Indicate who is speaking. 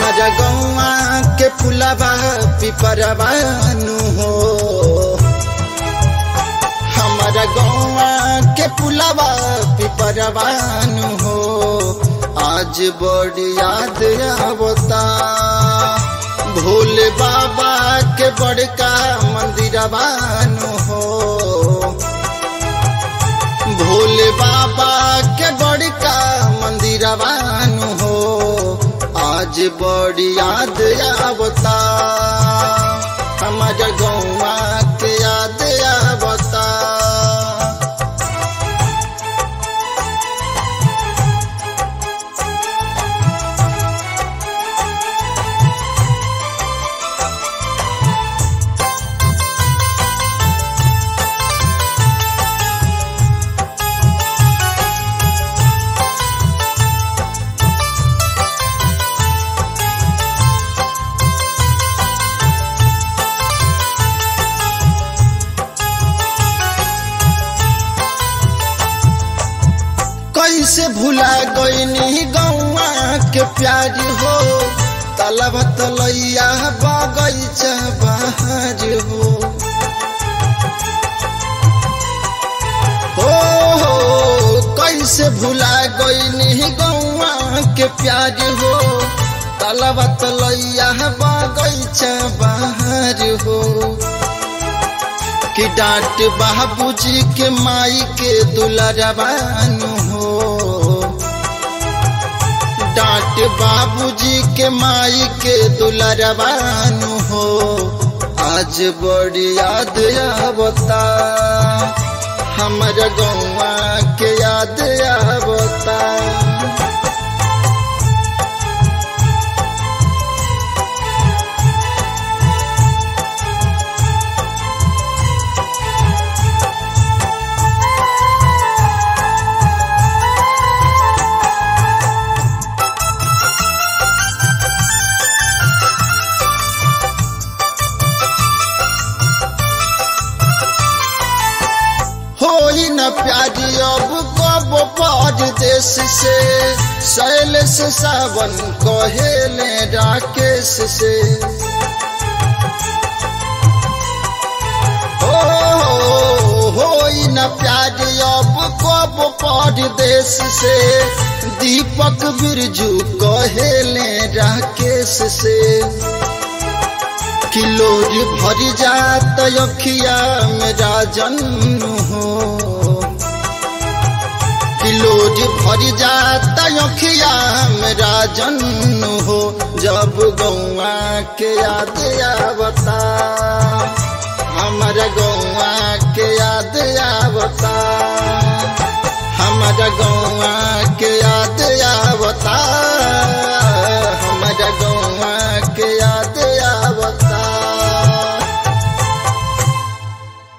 Speaker 1: हमारा गौवा के पुलवा पिपरवानु हो हमारा गौवा के पुलवा पिपरवानु हो आज बड़ी याद आवता भोले बाबा के बड़का मंदिरवानु हो भोले बाबा के बड़का मंदिरवानु हो आज बड़ी याद आवता हमारा गौवा के याद आवता कैसे भुला गईनी गौवा के प्यार हो तलब तलैया बगैचा बाहर हो हो हो कैसे भुला गईनी गौवा के प्यार हो तलब तलैया बगैचा बाहर हो कि डांट बाबूजी के माई के दुलरबानु हो डांट बाबूजी के माई के दुलरबानु हो आज बड़ी याद आवता हमर गौवा के याद आवता होई न प्यारी अब कब परदेश से शैल से सावन कहेले राकेश से हो होई न प्यारी अब कब परदेश से दीपक बिरजू कहेले राकेश से किलोर भर जात अखिया मेरा जन्म हो किलोर भर जात अखिया मेरा जन्म हो जब गौआ के याद आवता हमारा गौआ के याद आवता